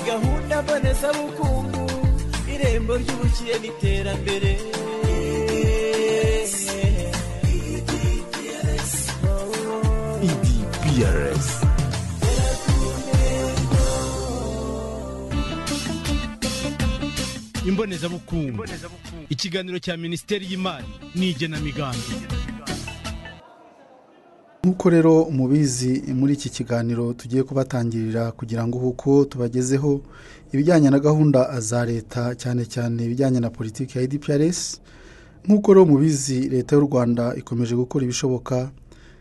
gahunda mbonezabukungu irembo ry'ubukire n'iterambere EDPRS. imbonezabukungu ikiganiro cya minisiteri y'imari n'igenamigambi nk'uko rero mubizi muri iki kiganiro tugiye kubatangirira kugira ngo uko tubagezeho ibijyanye na gahunda za leta cyane cyane ibijyanye na politiki ya edprs nk'uko rero mubizi leta y'u rwanda ikomeje gukora ibishoboka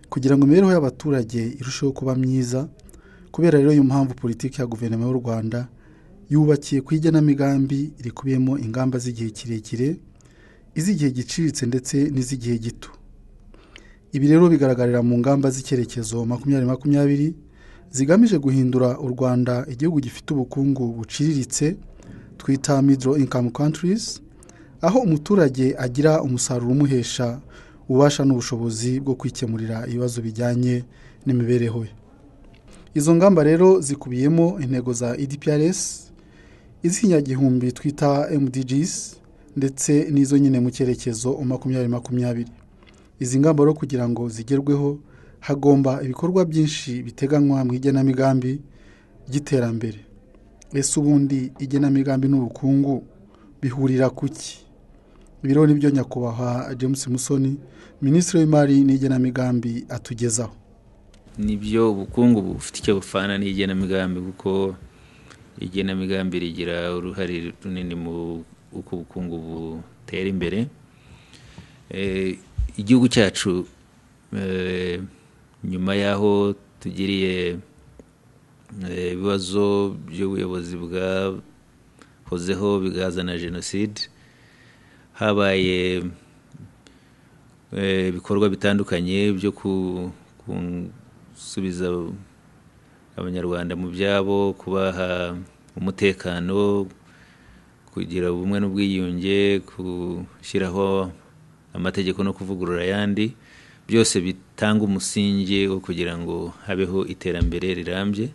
kugira ngo imibereho y'abaturage irusheho kuba myiza kubera rero iyo mpamvu politiki ya guverinoma y'u rwanda yubakiye ku igenamigambi rikubiyemo ingamba z'igihe kirekire iz'igihe giciriritse ndetse n'iz'igihe gito ibi rero bigaragarira mu ngamba z'icyerekezo makumyabiri makumyabiri zigamije guhindura u rwanda igihugu gifite ubukungu buciriritse twita middle income countries aho umuturage agira umusaruro umuhesha ubasha n'ubushobozi bwo kwikemurira ibibazo bijyanye n'imibereho ye izo ngamba rero zikubiyemo intego za edprs iz'ikinyagihumbi twita mdgs ndetse n'izo nyine mu cyerekezo makumyabiri makumyabiri izi ngamba rero kugira ngo zigerweho hagomba ibikorwa byinshi biteganywa mu igenamigambi ry'iterambere ese ubundi igenamigambi n'ubukungu bihurira ku ki ibiro nibyo nyakubahwa james musoni minisitiri w'imari n'igenamigambi atugezaho nibyo ubukungu bufite icyo bufana n'igenamigambi kuko igenamigambi rigira uruhare runini mu uko ubukungu butera imbere Eh, igihugu cyacu eh, nyuma y'aho tugiriye eh, ibibazo by'ubuyobozi bwahozeho bigazana jenoside habaye eh, ibikorwa bitandukanye byo ku- gusubiza abanyarwanda mu byabo kubaha umutekano kugira ubumwe n'ubwiyunge gushyiraho amategeko no kuvugurura ayandi byose bitanga umusingi wo kugira ngo habeho iterambere rirambye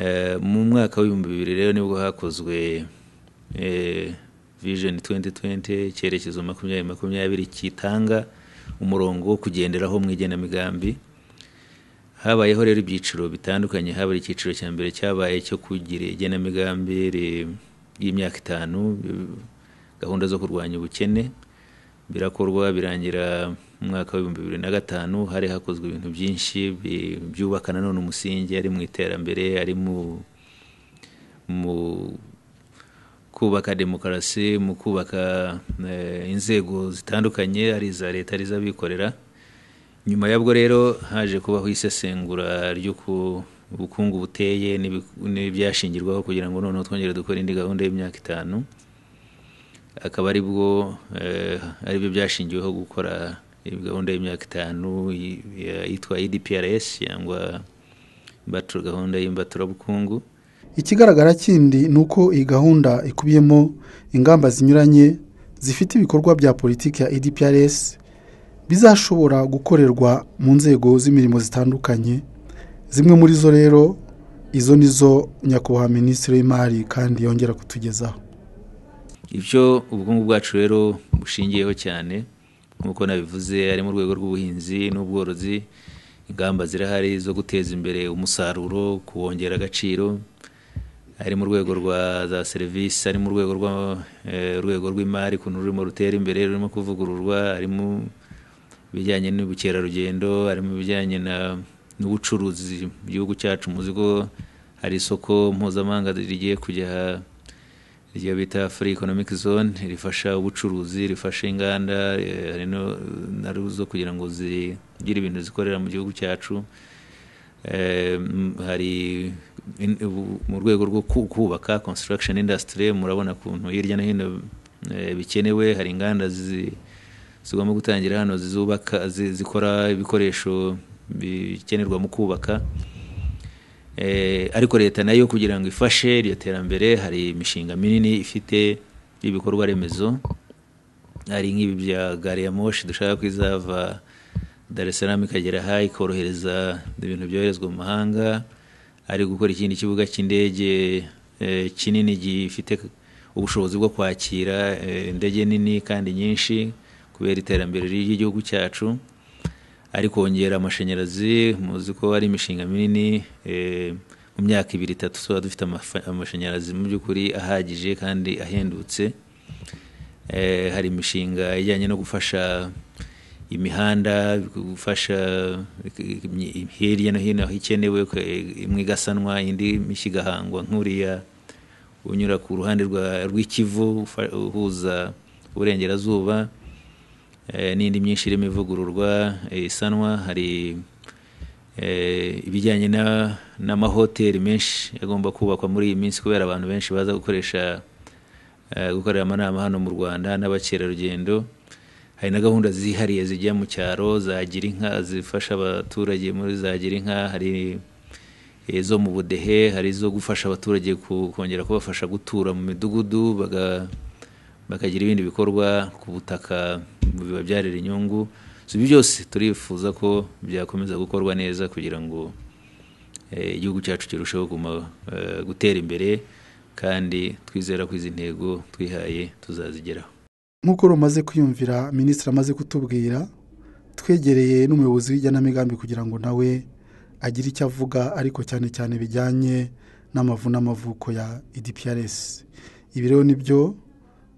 Eh, mu mwaka w'ibihumbi bibiri rero nibwo hakozwe eh, vision 2020 icyerekezo makumyabiri makumyabiri kitanga umurongo wo kugenderaho mu igenamigambi habayeho rero ibyiciro bitandukanye haba icyiciro cya mbere cyabaye cyo kugira igenamigambi ri- ry'imyaka itanu eh, gahunda zo kurwanya ubukene birakorwa birangira mu mwaka w'ibihumbi bibiri na gatanu hari hakozwe ibintu byinshi bi- byubaka nanone umusingi ari mu iterambere ari mu mu kubaka demokarasi mu kubaka eh, inzego zitandukanye ari iza leta ari iz'abikorera nyuma yabwo rero haje kubaho isesengura ry'uko ubukungu buteye n'ibi- n'ibyashingirwaho kugira ngo noneho twongere dukore indi gahunda y'imyaka itanu akaba ari bwo ari byo byashingiweho gukora iyi gahunda y'imyaka itanu i- ya- yitwa edprs cyangwa imbatura- gahunda y'imbaturabukungu ikigaragara kindi ni uko iyi gahunda ikubiyemo ingamba zinyuranye zifite ibikorwa bya politiki ya edprs bizashobora gukorerwa mu nzego z'imirimo zitandukanye zimwe muri zo rero izo ni zo nyakubahwa minisitiri w'imari kandi yongera kutugezaho ibyo ubukungu bwacu rero bushingiyeho cyane nk'uko nabivuze ari mu rwego rw'ubuhinzi n'ubworozi ingamba zirahari zo guteza imbere umusaruro kuwongera agaciro ari mu rwego rwa za serivisi ari mu rwego rwa eh, urwego rw'imari ukuntu rurimo rutera imbere rurimo kuvugururwa harimo ibijyanye n'ubukerarugendo harimo ibijyanye na- n'ubucuruzi mu gihugu cyacu muzi ko hari isoko mpuzamahanga rigiye kujya iryo bita free economic zone rifasha ubucuruzi rifasha inganda eh, hari no- na zo kugira ngo zigire ibintu zikorera mu gihugu cyacu Eh, m- hari in- ubu- mu rwego rwo ku- kubaka construction industry murabona ukuntu hirya no hino eh, bikenewe hari inganda zi- zigomba gutangira hano zizubaka zi- zikora ibikoresho bikenerwa mu kubaka Eh, ariko leta nayo kugira ngo ifashe iryo terambere hari imishinga minini ifite ibikorwa remezo hari nk'ibi bya gari ya moshi dushaka ko izava dar es salaam ikagera aha ikorohereza ibintu byoherezwa mu mahanga ari gukora ikindi kibuga cy'indege eh, kinini gifite ubushobozi bwo kwakira eh, indege nini kandi nyinshi kubera iterambere ry'igihugu cyacu ari kongera amashanyarazi muzi ko hari imishinga minini eh, mu myaka ibiri itatu tuba dufite amafa- amashanyarazi mu by'ukuri ahagije kandi ahendutse Eh, hari imishinga ijyanye no gufasha imihanda gufasha eh, hirya no hino aho ikenewe eh, imwe igasanwa indi mishya igahangwa nk'uriya unyura ku ruhande rwa- rw'ikivu ufa- uhuza uburengerazuba eh, n'indi myinshi irimo ivugururwa eh, isanwa hari eh, ibijyanye na- n'amahoteli menshi agomba kubakwa muri iyi minsi kubera abantu benshi baza gukoresha eh, gukorera amanama hano mu rwanda n'abakerarugendo hari na gahunda zihariye zijya mu cyaro za gira inka zifasha abaturage muri za gira inka hari izo mu budehe hari izo gufasha abaturage ku- kongera kubafasha gutura mu midugudu baga- bakagira ibindi bikorwa ku butaka bibabyarira inyungu So, ibi byose turifuza ko byakomeza gukorwa neza kugira ngo eh, igihugu cyacu kirusheho kuguma, eh, gutera imbere kandi twizera ko izi ntego twihaye tuzazigeraho nk'uko rumaze kwiyumvira minisitiri amaze kutubwira twegereye n'umuyobozi w'igenamigambi kugira ngo nawe agire icyo avuga ariko cyane cyane bijyanye n'amavu n'amavuko ya idprs ibi rero nibyo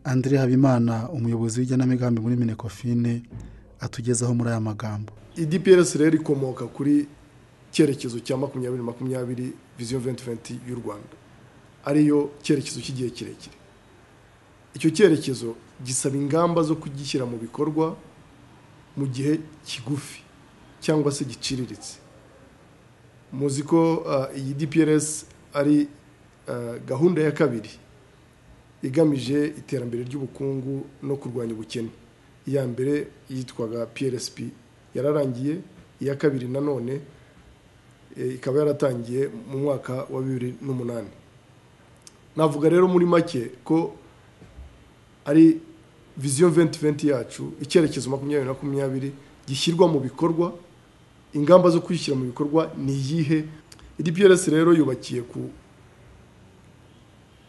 andire habimana umuyobozi w'igenamigambi muri minekofine atugezaho muri aya magambo idprs rero ikomoka kuri cyerekezo cya makumyabiri makumyabiri viziyo venti venti y'u rwanda ariyo cyerekezo cy'igihe kirekire icyo cyerekezo gisaba ingamba zo kugishyira mu bikorwa mu gihe kigufi cyangwa se giciriritse muzi ko ah, iyi dprs ari ah, gahunda ya kabiri igamije iterambere ry'ubukungu no kurwanya ubukene iya mbere yitwaga prsp yararangiye iya kabiri nanone eh, ikaba yaratangiye mu mwaka wa bibiri n'umunani navuga rero muri make ko ari viziyo venti venti yacu icyerekezo makumyabiri makumyabiri gishyirwa mu bikorwa ingamba zo kwishyira mu bikorwa ni iyihe idprs rero yubakiye ku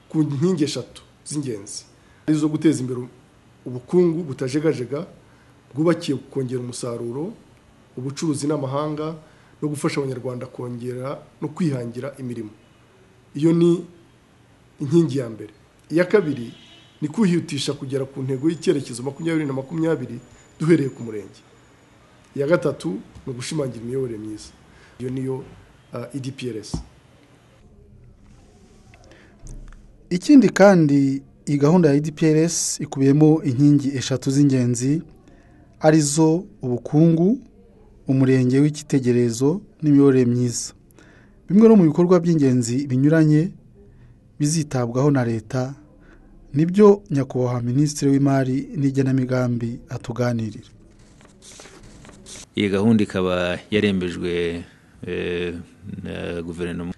ku nkingi eshatu z'ingenzi arizo guteza imbere ubukungu butajegajega bwubakiye ku kongera umusaruro ubucuruzi n'amahanga no gufasha abanyarwanda kongera no kwihangira imirimo iyo ni inkingi ya mbere iya kabiri ni kwihutisha kugera ku ntego y'icyerekezo makumyabiri na makumyabiri duhereye ku murenge iya gatatu ni ugushimangira imiyoborere myiza iyo niyo ah, edprs ikindi kandi iyi gahunda ya idprs ikubiyemo inkingi eshatu z'ingenzi arizo ubukungu umurenge w'icyitegererezo n'imiyoborere myiza bimwe no mu bikorwa by'ingenzi binyuranye bizitabwaho na leta nibyo nyakubahwa minisitiri w'imari n'igenamigambi atuganirira iyi gahunda ikaba yarembejwe eh, na guverinoma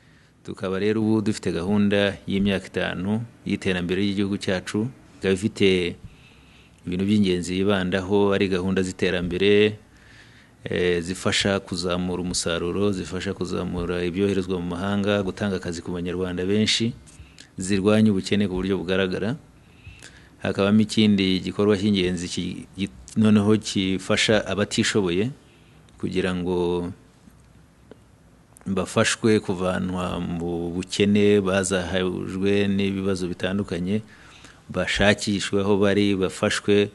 tukaba rero ubu dufite gahunda y'imyaka itanu y'iterambere ry'igihugu cyacu ikaba ifite ibintu by'ingenzi yibandaho ari gahunda z'iterambere eh, zifasha kuzamura umusaruro zifasha kuzamura ibyoherezwa mu mahanga gutanga akazi ku banyarwanda benshi zirwanya ubukene ku buryo bugaragara hakabamo ikindi gikorwa cy'ingenzi ki- gi- noneho gifasha abatishoboye kugira ngo bafashwe kuvanwa mu bukene bazahajwe n'ibibazo bitandukanye bashakishwe aho bari bafashwe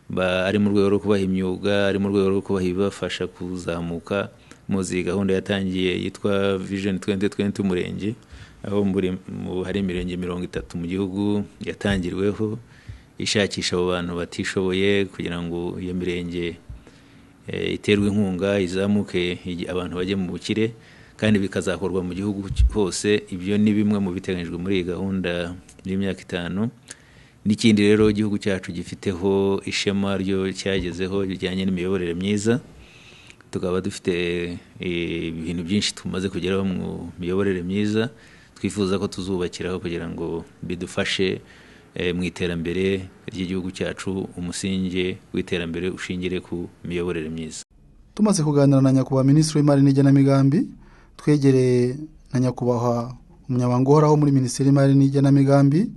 ba- ari mu rwego rwo kubaha imyuga ari mu rwego rwo kubaha ibibafasha kuzamuka muzi iyi gahunda yatangiye yitwa vision 2020 umurenge aho muri- mu- hari imirenge mirongo itatu mu gihugu yatangiriweho ishakisha abo bantu batishoboye kugira ngo iyo mirenge eh, iterwa inkunga izamuke igi- abantu bajye mu bukire kandi bikazakorwa mu gihugu cy- hose ibyo ni bimwe mu biteganyijwe muri iyi gahunda y'imyaka itanu n'ikindi rero igihugu cyacu gifiteho ishema ryo cyagezeho bijyanye n'imiyoborere myiza tukaba dufite eh, ibintu byinshi tumaze kugeraho mu miyoborere myiza twifuza ko tuzubakiraho kugira ngo bidufashe eh, mu iterambere ry'igihugu cyacu umusingi w'iterambere ushingire ku miyoborere myiza tumaze kuganira na nyakubahwa minisitiri w'imari n'igenamigambi twegereye na nyakubahwa umunyamabanga uhoraho muri minisiteri y'imari n'igenamigambi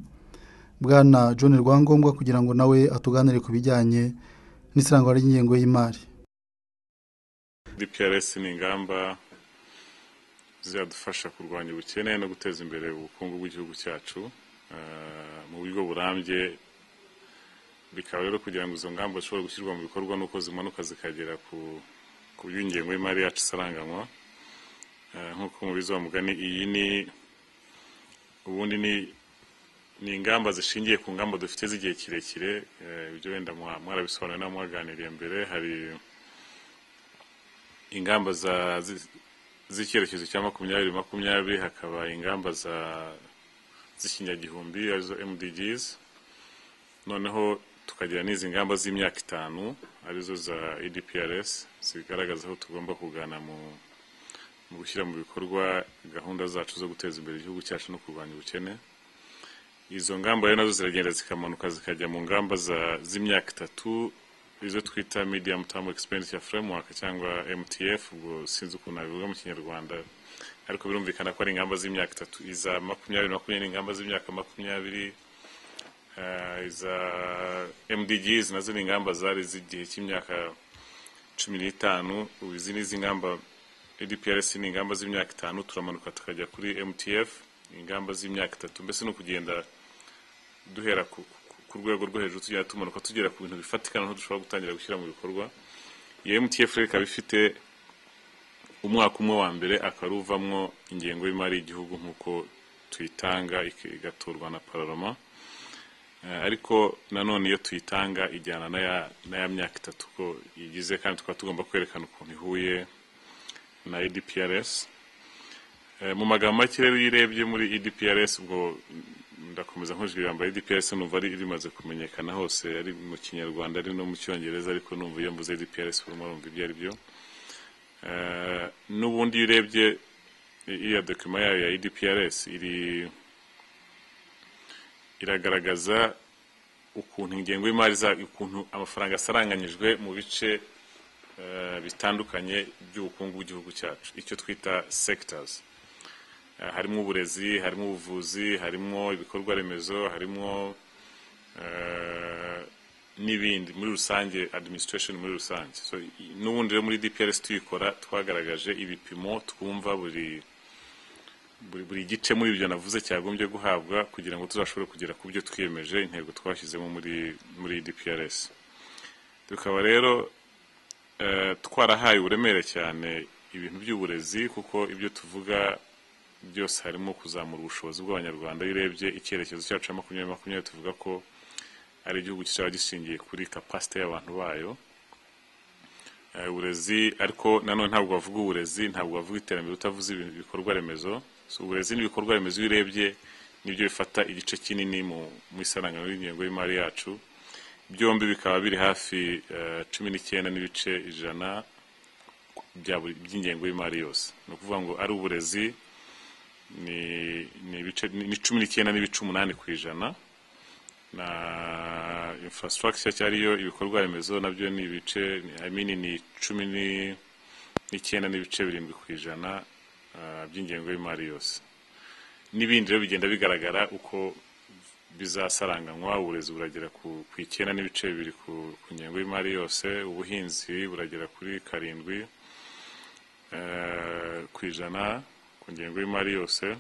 bwana john rwangombwa kugira ngo nawe atuganire ku bijyanye n'isirangwa ry'ingengo y'imari dprs ni ingamba zizadufasha kurwanya ubukene no guteza imbere ubukungu bw'igihugu cyacu eh, mu buryo burambye bikaba rero kugira ngo izo ngamba zishobore gushyirwa mu bikorwa nuko zimanuka zikagera ku ku by'ingengo y'imari yacu isaranganywa Eh, nk'uko mubizi wa mugani iyi ni ubundi ni ni ingamba zishingiye ku ngamba dufite z'igihe kirekire eh, ibyo wenda mwa- mwarabisobanuriye n'abo mwaganiriye mbere hari ingamba za zi- z'icyerekezo cya makumyabiri makumyabiri hakaba ingamba za z'ikinyagihumbi arizo mdgs noneho tukagira n'izi ngamba z'imyaka itanu arizo za edprs zigaragaza aho tugomba kugana mu mu gushyira mu bikorwa gahunda zacu zo guteza imbere igihugu cyacu no kurwanya ubukene izo ngamba rero nazo ziragenda zikamanuka zikajya mu ngamba za- z'imyaka itatu izo twita medium term expenditure framework cyangwa mtf ubwo sinzi ukuntu nabivuga mu kinyarwanda ariko birumvikana ko ari ingamba z'imyaka itatu iza makumyabiri makumyabiri ni ingamba z'imyaka makumyabiri eh, iza mdgs nazo ni ingamba zari z'igihe cy'imyaka cumi n'itanu ubu izi ni iz'ingamba edprs ni ingamba z'imyaka itanu turamanuka tukajya kuri mtf ingamba z'imyaka itatu mbese ni ukugenda duhera ku, ku- ku rwego rwo hejuru tugenda tumanuka tugera ku bintu bifatika noneho dushobora gutangira gushyira mu bikorwa iyo mtf rero ikaba ifite umwaka umwe wa mbere akaruvamwo ingengo y'imari y'igihugu nk'uko tuyitanga ik- igatorwa na pararoma Eh, ariko nanone iyo tuyitanga ijyana na ya- na ya myaka itatu ko igize kandi tukaba tugomba kwerekana ukuntu ihuye na edprs Eh, mu magambo make rero iyo urebye muri edprs ubwo mm, ndakomeza nkujwe ijambo edprs numva ari rimaze kumenyekana hose ari mu kinyarwanda ari no mu cyongereza ariko numva iyo mvuze edprs urimo urumva ibyo ari byo Eh, n'ubundi iyo urebye i- iriya dokima yayo ya edprs iri iragaragaza ukuntu ingengo y'imari za ukuntu amafaranga asaranganyijwe mu bice eh, bitandukanye by'ubukungu bw'igihugu cyacu icyo twita sectors Eh, harimo uburezi harimo ubuvuzi harimo ibikorwa remezo harimo eh, n'ibindi muri rusange administration muri rusange so, i- n'ubundi rero muri dprs tuyikora twagaragaje ibipimo twumva buri buri, buri gice muri ibyo navuze cyagombye guhabwa kugira ngo tuzashobore kugera ku byo twiyemeje intego twashyizemo muri muri DPRS tukaba rero eh, twarahaye uburemere cyane ibintu by'uburezi kuko ibyo tuvuga byose harimo kuzamura ubushobozi bw'abanyarwanda iyo urebye icyerekezo cyacu cya makumyabiri makumyabiri tuvuga ko ari igihugu kizaba gishingiye kuri kapasite y'abantu bayo Eh, uburezi ariko nanone ntabwo bavuga uburezi ntabwo bavuga iterambere utavuze ibintu- ibikorwa remezo so, uburezi n'ibikorwa remezo iyo urebye nibyo bifata igice kinini mu mu isarangano y'ingengo y'imari yacu byombi bikaba biri hafi eh, cumi n'icyenda n'ibice ijana bya buri- by'ingengo y'imari yose ni ukuvuga ngo ari uburezi ni ni ibice- ni- ni cumi n'icyenda n'ibice umunani ku ijana na infrastructure cyari yo ibikorwa remezo nabyo ni ibice I mean ni cumi ni- n'icyenda n'ibice birindwi ku ijana ah, by'ingengo y'imari yose n'ibindi rero bigenda bigaragara uko bizasaranganywa uburezi buragera ku, ku icyenda n'ibice bibiri ku, ku ngengo y'imari yose ubuhinzi buragera kuri karindwi eh, ku ijana ku ngengo y'imari yose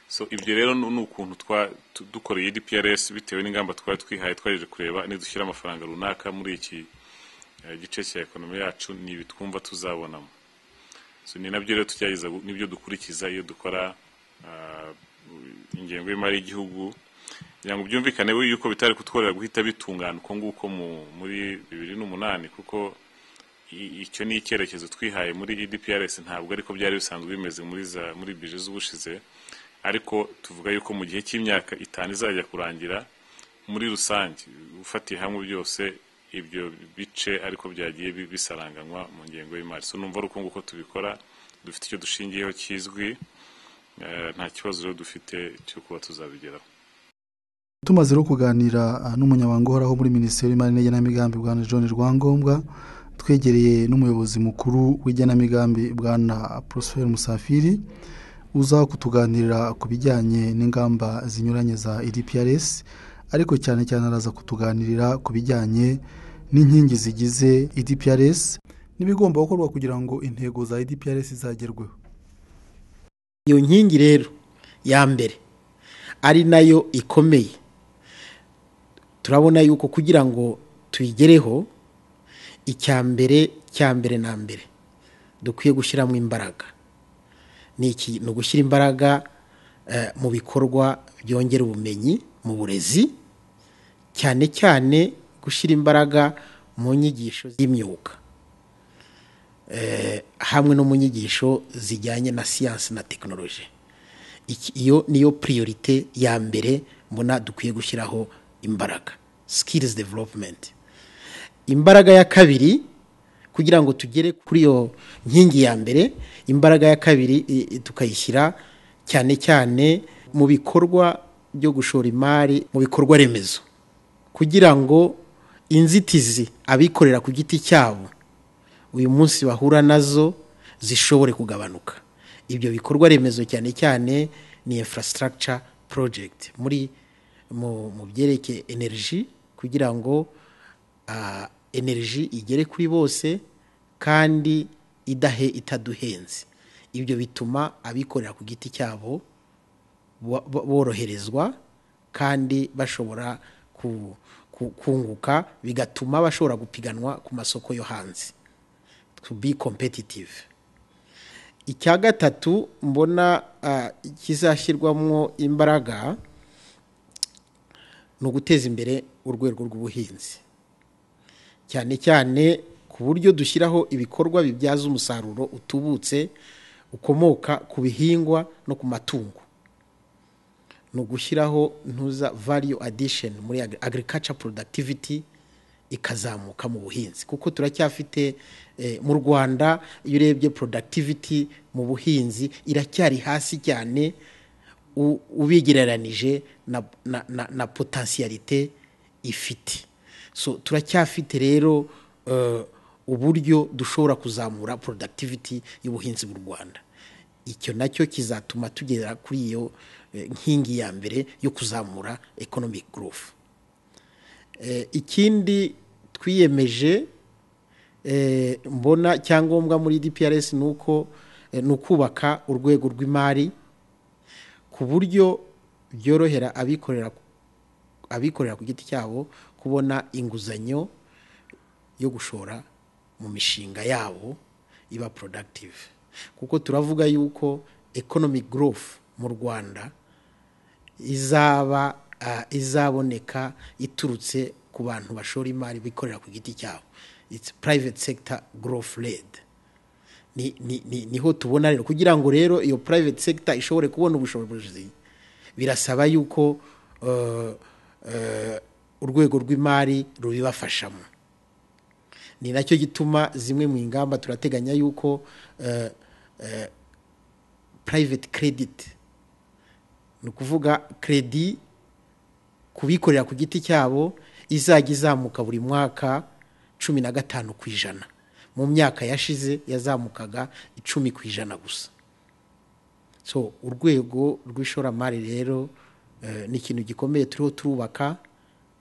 so ibyo rero ni ni ukuntu twa tu- dukoreye DPRS bitewe n'ingamba twari twihaye twaje kureba nidushyira amafaranga runaka muri iki eh, gice cya ekonomi yacu ni ibi twumva tuzabonamo so ni nabyo rero tugerageza gu- nibyo dukurikiza iyo dukora ah, ingengo y'imari y'igihugu kugira ngo byumvikane we yuko bitari kutworera guhita bitungana uko nguko mu- muri bibiri n'umunani kuko i- icyo ni icyerekezo twihaye muri edprs ntabwo ariko byari bisanzwe bimeze muri za muri bije z'ubushize ariko tuvuga yuko mu gihe cy'imyaka itanu izajya kurangira muri rusange ufatiye hamwe byose ibyo bice ariko byagiye bi- bisaranganywa mu ngengo y'imari so numva ari uko nguko tubikora dufite icyo dushingiyeho kizwi eh, nta kibazo rero dufite cyo kuba tuzabigeraho tumaze no kuganira ah, n'umunyamabanga uhoraho muri minisiteri y'imari n'igenamigambi bwana john rwangombwa twegereye n'umuyobozi mukuru w'igenamigambi bwana prosper musafiri uza kutuganirira ku bijyanye n'ingamba zinyuranye za edprs ariko cyane cyane araza kutuganirira ku bijyanye n'inkingi zigize edprs n'ibigomba gukorwa kugira ngo intego za edprs zagerweho iyo nkingi rero ya mbere ari nayo ikomeye turabona yuko kugira ngo tuyigereho icya mbere cya mbere na mbere dukwiye gushyiramo imbaraga ni ugushyira imbaraga mu bikorwa byongera ubumenyi mu burezi cyane cyane gushyira imbaraga mu nyigisho z'imyuga hamwe no mu nyigisho zijyanye na siyansi na tekinoloji iyo niyo piriyorite ya mbere mbona dukwiye gushyiraho imbaraga sikirizi developumenti imbaraga ya kabiri kugira ngo tugere kuri iyo nkingi ya mbere imbaraga ya kabiri tukayishyira cyane cyane mu bikorwa byo gushora imari mu bikorwa remezo kugira ngo inzitizi abikorera ku giti cyabo uyu munsi bahura nazo zishobore kugabanuka ibyo bikorwa remezo cyane cyane ni infrastructure project muri mu byerekeye energy kugira ngo energy igere kuri bose kandi idahe itaduhenze ibyo bituma abikorera ku giti cyabo boroherezwa kandi bashobora kunguka bigatuma bashobora gupiganwa ku masoko yo hanze to be competitive icya gatatu mbona kizashyirwamo imbaraga ni uguteza imbere urwego rw'ubuhinzi cyane cyane ku buryo dushyiraho ibikorwa bibyaza umusaruro utubutse ukomoka ku bihingwa no ku matungo ni ugushyiraho ntuza value addition muri agriculture productivity ikazamuka mu buhinzi kuko turacyafite mu rwanda iyo urebye productivity mu buhinzi iracyari hasi cyane ubigereranije na potensiyalite ifite so turacyafite rero uburyo dushobora kuzamura productivity y'ubuhinzi bw'u rwanda icyo nacyo kizatuma tugera kuri iyo nkingi ya mbere yo kuzamura economic growth ikindi twiyemeje mbona cyangombwa muri dprs ni uko ni ukubaka urwego rw'imari ku buryo byorohera abikorera abikorera ku giti cyabo kubona inguzanyo yo gushora mu mishinga yabo iba productive kuko turavuga yuko economic growth mu rwanda izaba izaboneka iturutse ku bantu bashora imari bikorera ku giti cyabo it's private sector growth led niho tubona rero kugira ngo rero iyo private sector ishobore kubona ubushobozi birasaba yuko urwego rw'imari rubibafashamo ni nacyo gituma zimwe mu ngamba turateganya yuko private credit ni ukuvuga kredi kubikorera ku giti cyabo izajya izamuka buri mwaka cumi na gatanu ku ijana mu myaka yashize yazamukaga icumi ku ijana gusa so urwego rw'ishoramari rero ni ikintu gikomeye turiho turubaka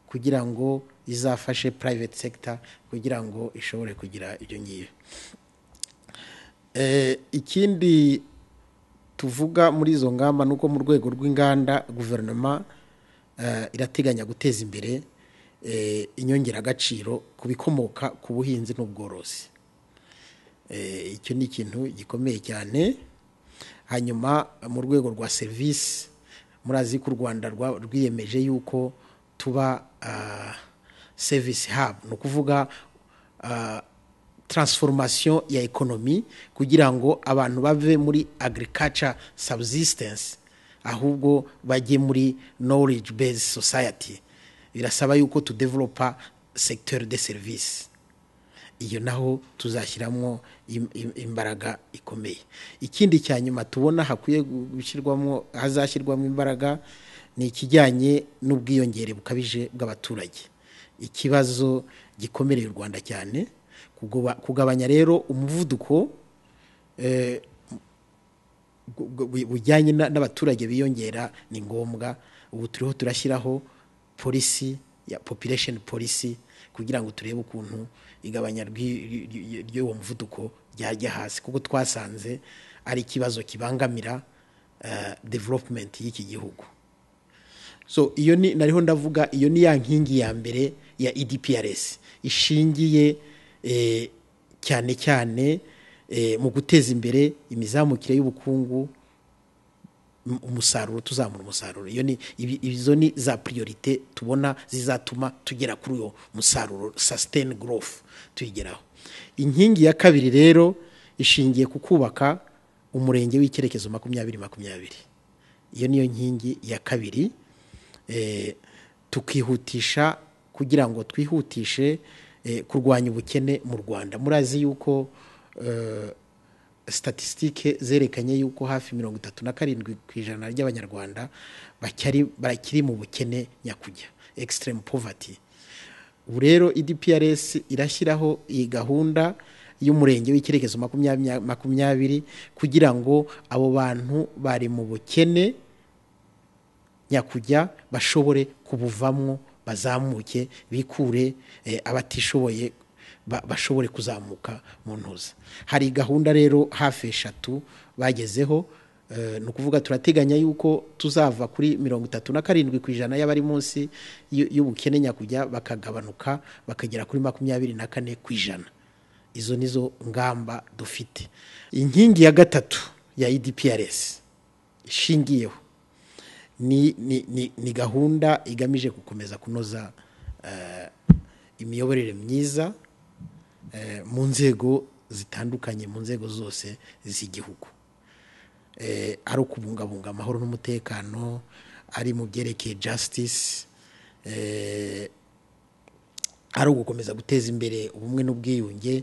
kugira ngo izafashe private sector kugira ngo ishobore kugira ibyo ngibyo ikindi tuvuga muri izo ngamba ni uko mu rwego rw'inganda guverinoma irateganya guteza imbere inyongeragaciro ku bikomoka ku buhinzi n'ubworozi icyo ni ikintu gikomeye cyane hanyuma mu rwego rwa serivisi murazi ko u rwanda rwiyemeje yuko tuba sevisi habu ni ukuvuga taransiforomasiyo ya ekonomi kugira ngo abantu bave muri agirikaca sabusisitensi ahubwo bajye muri noriji bezi sosayati birasaba yuko tudevelopa sekiteri de serivisi iyo naho tuzashyiramo imbaraga ikomeye ikindi cya nyuma tubona hakwiye gushyirwamo hazashyirwamo imbaraga ni ikijyanye n'ubwiyongere bukabije bw'abaturage ikibazo gikomereye u rwanda cyane kugabanya rero umuvuduko bu- bu- bu- bujyanye na- n'abaturage biyongera ni ngombwa ubu turiho turashyiraho polisi ya population polisi kugira ngo turebe ukuntu igabanya rw'i- ry- ry- ry'uwo muvuduko ryajya hasi kuko twasanze ari ikibazo kibangamira eh, development y'iki gihugu so iyo ni nariho ndavuga iyo ni ya nkingi ya mbere ya edprs ishingiye eh, cyane cyane eh, mu guteza imbere imizamukire y'ubukungu m- umusaruro tuzamura umusaruro iyo ni ibi- izo ni za priorite tubona zizatuma tugera kuri uwo musaruro sustain growth tuyigeraho inkingi ya kabiri rero ishingiye ku kubaka umurenge w'icyerekezo makumyabiri makumyabiri iyo niyo nkingi ya kabiri eh, tukihutisha kugira ngo twihutishe eh, kurwanya ubukene mu rwanda murazi yuko eh, statisitike zerekanye yuko hafi mirongo itatu na karindwi ku ijana ry'abanyarwanda bacyari- barakiri mu bukene nyakujya extreme poverty ubu rero idprs irashyiraho iyi gahunda y'umurenge w'icyerekezo makumyabiri makumyabiri kugira ngo abo bantu bari mu bukene nyakujya bashobore kubuvamo bazamuke bikure eh, abatishoboye ba- bashobore kuzamuka mu ntuza hari gahunda rero hafi eshatu bagezeho eh, ni ukuvuga turateganya yuko tuzava kuri mirongo itatu na karindwi ku ijana y'abari munsi y'u- y'ubukene nyakujya bakagabanuka bakagera kuri makumyabiri na kane ku ijana izo nizo ngamba dufite inkingi ya gatatu ya edprs ishingiyeho ni, ni, ni, ni gahunda igamije gukomeza kunoza eh, imiyoborere myiza eh, mu nzego zitandukanye mu nzego zose z'igihugu Eh, ari ukubungabunga amahoro n'umutekano ari mu byerekeye justice eh, ari ugukomeza guteza imbere ubumwe n'ubwiyunge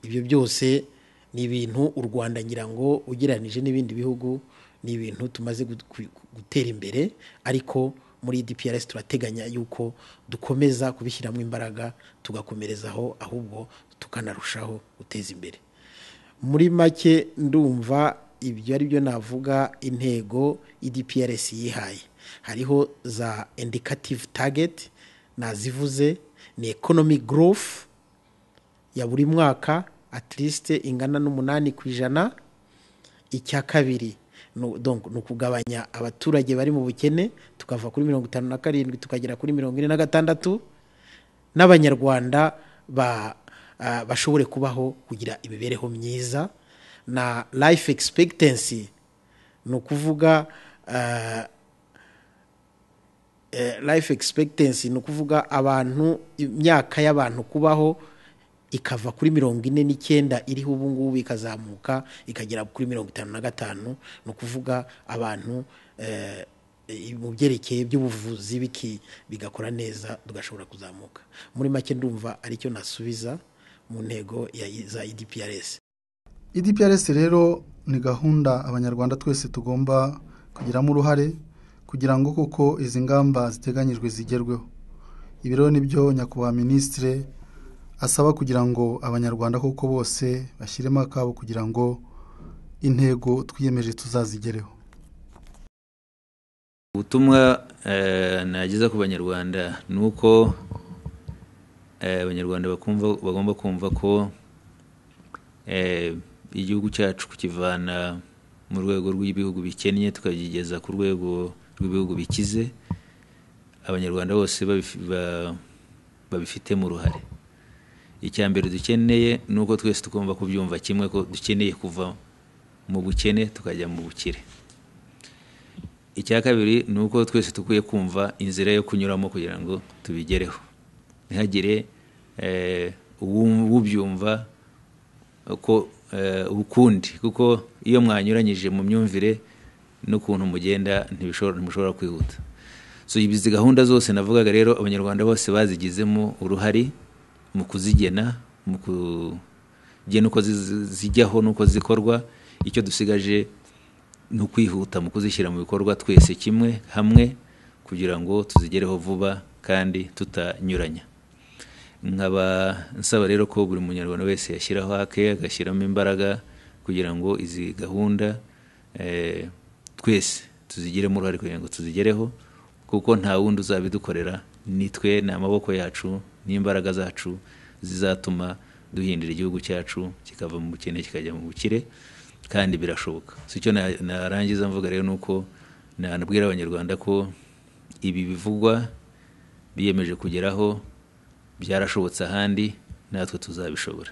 ibyo byose ni ibintu u rwanda ngira ngo ugereranije n'ibindi bihugu ni ibintu tumaze gu- ku- gutera imbere ariko muri dprs turateganya yuko dukomeza kubishyiramo imbaraga tugakomerezaho ahubwo tukanarushaho guteza imbere muri make ndumva ibyo ari byo navuga intego idprs yihaye hariho za indicative target nazivuze ni economic growth ya buri mwaka at least ingana n'umunani ku ijana icya kabiri nu- donc ni ukugabanya abaturage bari mu bukene tukava kuri mirongo itanu na karindwi tukagera kuri mirongo ine na gatandatu n'abanyarwanda ba, ah, bashobore kubaho kugira imibereho myiza na life expectancy ni ukuvuga ah, eh, life expectancy ni ukuvuga abantu imyaka y'abantu kubaho ikava kuri mirongo ine n'icyenda iriho ubu ngubu ikazamuka ikagera kuri mirongo itanu na gatanu ni ukuvuga abantu eh, eh, mu byerekeye by'ubuvuzi biki bigakora neza tugashobora kuzamuka muri make ndumva aricyo nasubiza mu ntego ya za idprs idprs rero ni gahunda abanyarwanda twese tugomba kugiramo uruhare kugira ngo koko izi ngamba ziteganyijwe zigerweho ibi rero nibyo nyakubahwa minisitire asaba kugira ngo abanyarwanda koko bose bashyiremo akabo kugira ngo intego twiyemeje tuzazigereho ubutumwa eh, nageza ku banyarwanda ni uko eh, abanyarwanda bakumva- bagomba kumva ko eh, igihugu cyacu kukivana mu rwego rw'ibihugu bikennye tukagigeza ku rwego rw'ibihugu bikize abanyarwanda bose babifi- ba- babifitemo uruhare icya mbere dukeneye ni uko twese tugomba kubyumva kimwe ko dukeneye kuva mu bukene tukajya mu bukire icya kabiri ni uko twese dukwiye kumva inzira yo kunyuramo kugira ngo tubigereho ntihagire eh, uwu- ubyumva ko eh, ukundi kuko iyo mwanyuranyije mu myumvire n'ukuntu mugenda ntibishobora- ntimushobora kwihuta so izi gahunda zose navugaga rero abanyarwanda bose bazigizemo uruhare mu kuzigena mu kugena uko ziz- zijyaho n'uko zikorwa icyo dusigaje ni ukwihuta mu kuzishyira mu bikorwa twese kimwe hamwe kugira ngo tuzigereho vuba kandi tutanyuranya nkaba nsaba rero ko buri munyarwanda wese yashyiraho ake agashyiramo imbaraga kugira ngo izi gahunda eh, twese tuzigiremo uruhare kugira ngo tuzigereho kuko nta wundi uzabidukorera ni twe ni amaboko yacu n'imbaraga zacu zizatuma duhindura igihugu cyacu kikava mu bukene kikajya mu bukire kandi birashoboka si cyo na- narangiza mvuga rero ni uko nanabwira abanyarwanda ko ibi bivugwa biyemeje kugeraho byarashobotse ahandi natwe tuzabishobora